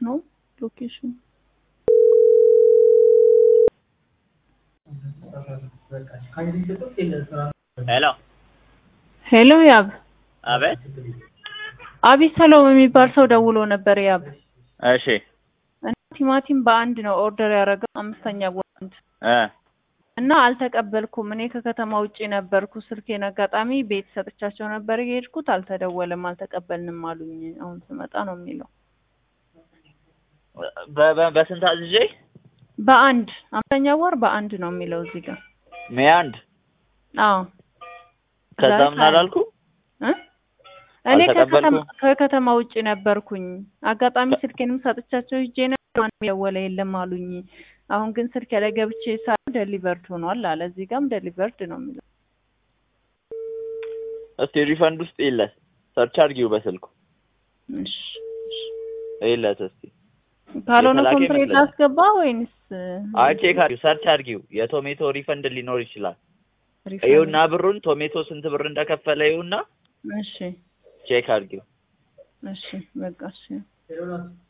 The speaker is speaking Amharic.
ነው ሎኬሽኑ? ሄሎ ሄሎ ያብ፣ አቤት። አቢሰሎም የሚባል ሰው ደውሎ ነበር ያብ። እሺ እና ቲማቲም በአንድ ነው ኦርደር ያደረገው አምስተኛ ቦንድ እ እና አልተቀበልኩም። እኔ ከከተማ ውጭ ነበርኩ። ስልኬን አጋጣሚ ቤት ሰጥቻቸው ነበር የሄድኩት። አልተደወለም፣ አልተቀበልንም አሉኝ። አሁን ስመጣ ነው የሚለው። በ- በ- በስንት አዝዤ? በአንድ አምስተኛ ወር በአንድ ነው የሚለው እዚህ ጋር። ሜይ አንድ አዎ ከዛ ዛሬ ምን አላልኩ? እ? እኔ አልተቀበልኩም። ከከተማ ከከተማ ውጭ ነበርኩኝ። አጋጣሚ ስልኬንም ሰጥቻቸው ሂጄ ነበር። ማንም የደወለ የለም አሉኝ። አሁን ግን ስልክ ላይ ገብቼ ሳ ደሊቨርድ ሆኗል አለ። እዚህ ጋርም ደሊቨርድ ነው የሚለው። እስቲ ሪፈንድ ውስጥ የለት ሰርች አድርጊው በስልኩ እሺ የለት እስቲ ካልሆነ የተላከ ኮምፕሌት ይመስለኛል። ላስገባ ወይንስ አይ ቼክ አድርጊው ሰርች አድርጊው የቶሜቶ ሪፈንድ ሊኖር ይችላል። ሪፈንድ? ይኸውና ብሩን ቶሜቶ ስንት ብር እንደከፈለ ይኸውና እሺ ቼክ አድርጊው። እሺ በቃ እሺ